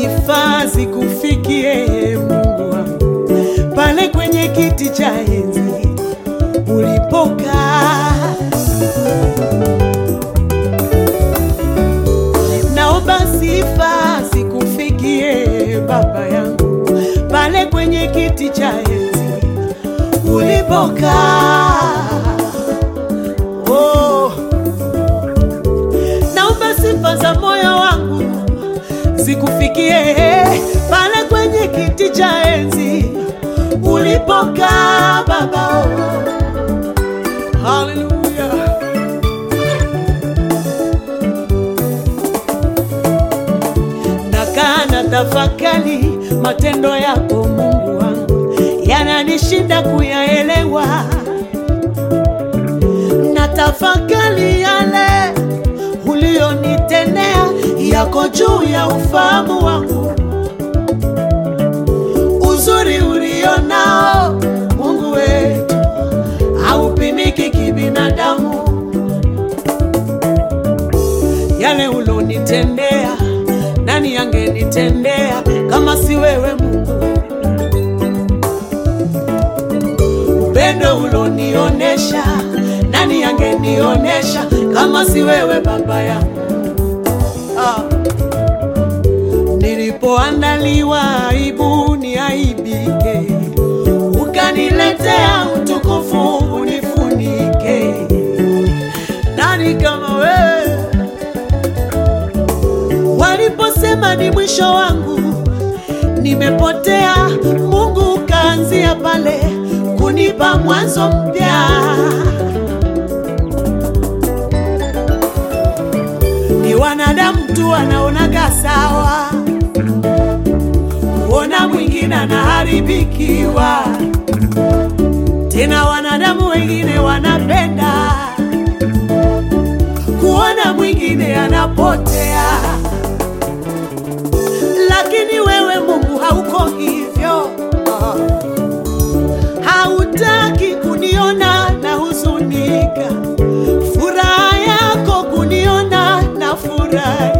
sifa zikufikie Mungu wangu, pale kwenye kiti cha enzi ulipokaa. Naomba sifa zikufikie Baba yangu, pale kwenye kiti cha enzi ulipokaa. Oh, naomba sifa za moyo wangu zikufikie pale kwenye kiti cha enzi ulipokaa Baba. Oh, haleluya. Nakaa na tafakari matendo yako Mungu wangu, yananishinda kuyaelewa. Na tafakari yale ulionitendea, yako juu ya ufahamu wangu. Uzuri ulionao Mungu wetu haupimiki kibinadamu. Yale ulonitendea, nani angenitendea kama si wewe Mungu? Upendo ulonionesha, nani angenionesha kama si wewe Baba yangu? Ah. Nilipoandaliwa aibu niaibike, ukaniletea utukufu unifunike. Nani kama wewe? Waliposema ni mwisho wangu, nimepotea, Mungu ukaanzia pale kunipa mwanzo mpya. Ni wanadamu tu wanaonaga sawa, kuona mwingine anaharibikiwa, tena wanadamu wengine wanapenda kuona mwingine anapotea, lakini wewe Mungu hauko hivyo. Hautaki kuniona na huzunika, furaha yako kuniona na furahi.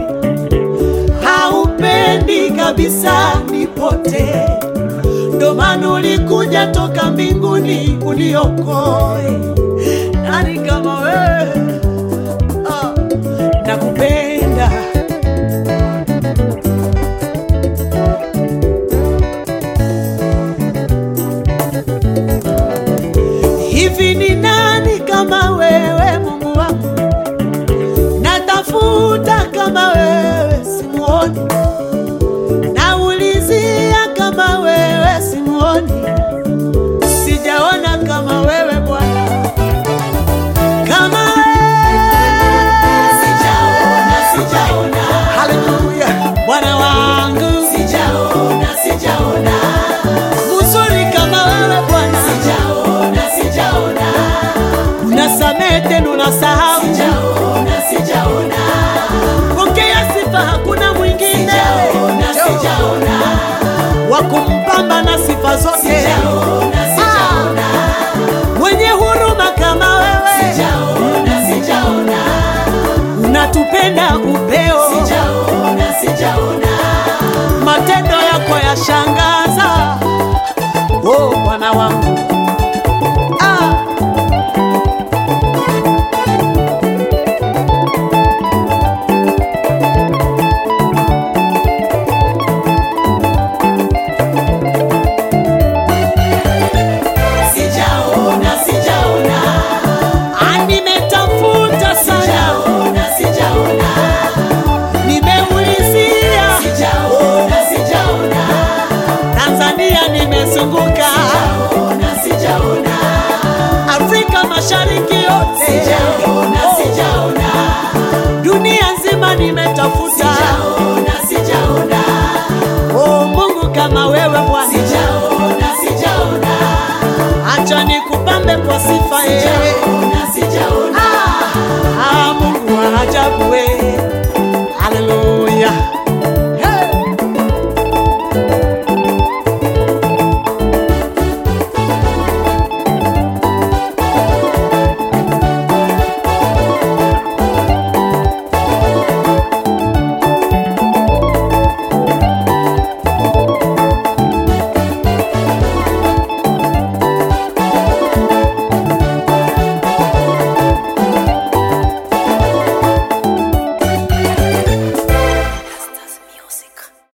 Haupendi kabisa nipotee, ndo maana ulikuja toka mbinguni uniokoe. Nani kama wewe? Ah, nakupenda hivi. Ni nani kama wewe Mungu wangu? Natafuta kama wewe simuoni, naulizia kama wewe simuoni, sijaona kama wewe Bwana kama Sijaona, sijaona, Haleluya, Bwana wangu sijaona, sijaona, mzuri kama wewe Bwana, sijaona, sijaona, unasamehe tena unasahau. sijaona, sijaona, Pokea sifa, hakuna mwingine sijaona, sijaona, wa kumpamba na sifa zote, sijaona, sijaona, mwenye huruma kama wewe, sijaona, sijaona, unatupenda upeo, sijaona, sijaona, matendo yako yashangaza. Oh Bwana wangu ah. sijaona, sijaona, Ah, nimetafuta sana, sijaona, sijaona, nimeulizia sijaona, sijaona, Tanzania, nimezunguka sijaona, sijaona, Afrika Mashariki yote, sijaona, sijaona, dunia nzima nimetafuta. sijaona, sijaona, Oh Mungu kama wewe Bwana, sijaona, sijaona, acha nikupambe kwa sifa yeye. sijaona, sijaona, Ah, Mungu wa ajabu wewe.